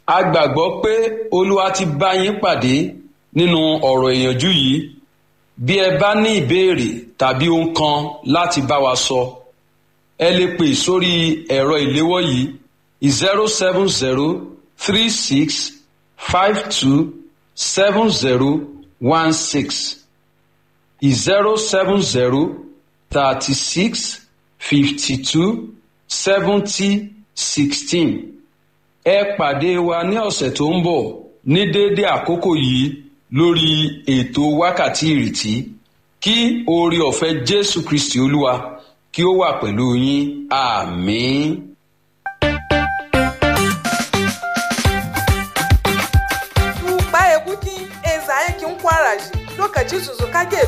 a gbàgbọ́ pé olúwa ti bá yín pàdé nínú ọ̀rọ̀ ìyànjú yìí bí ẹ bá ní ìbéèrè tàbí ohun kan láti bá wa sọ ẹ lè pè sórí ẹ̀rọ ìléwọ́ yìí zero seven zero three six five two seven zero one six zero seven zero thirty six fifty two seventy sixteen ẹ pàdé wa ní ọ̀sẹ̀ tó ń bọ̀ ní déédé àkókò yìí lórí ètò wákàtí ìrètí kí oore ọ̀fẹ́ jésù kristi olúwa kí ó wà pẹ̀lú yín àmín. tuba ekuki eza yake nkwaraji lokaci su zo kage